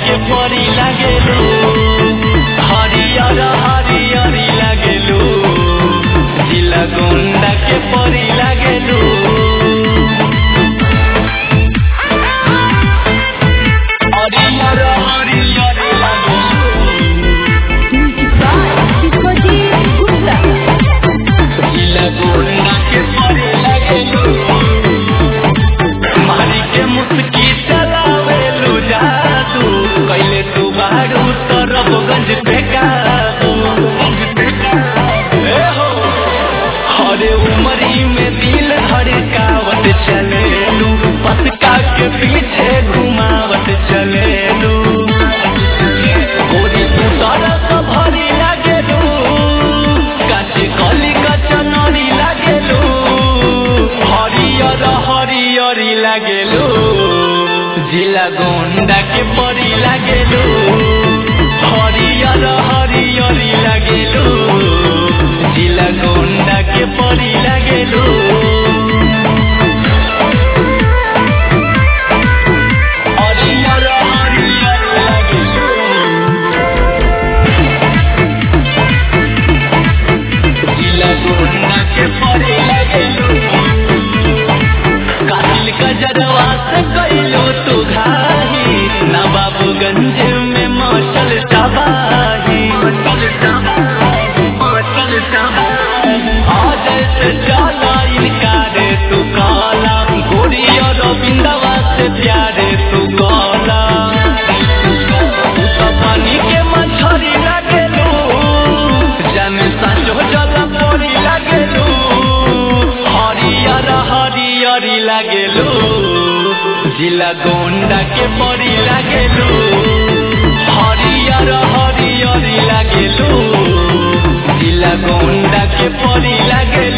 के परी लागेलू हरियर हरियरी लागेलू जिला गोंडा के परी लागेलू हरियर हरियरी लागेलू Music by Vishwajit Gupta. जिला गोंडा के परी लागेलू मारी के मुस्की चलावेलू जादू कैले तू बारू तरबगंज पे काबू ए हो हरे उमरी में दिल धड़कावत चलेलू पतका के पीछे घुमावत चलेलू गोरी तू तरस भरी लागेलू काचे कली कचनरी लागेलू हरियर हरियरी लागेलू जिला गोंडा के परी लागेलू हरियर हरियरी लागेलू जिला गोंडा के परी लागेलू हरियर हरियर लागेलू जिला गोंडा के परे लागेलू कातिल का जरवा से कैलो तू घाही नवाबगंज में मचल तबाही मचल तबाही मचल तबाही आज से जाला इनकार तू काला गोरी और बिंदवा से प्यारे तू काला तू तो पानी के मछरी लागेलू जाने साचो जला परी लागेलू हरियर हरियरी लागेलू जिला गोंडा के परी लागेलू हरियर हरियरी लागेलू जिला गोंडा के परी लागेलू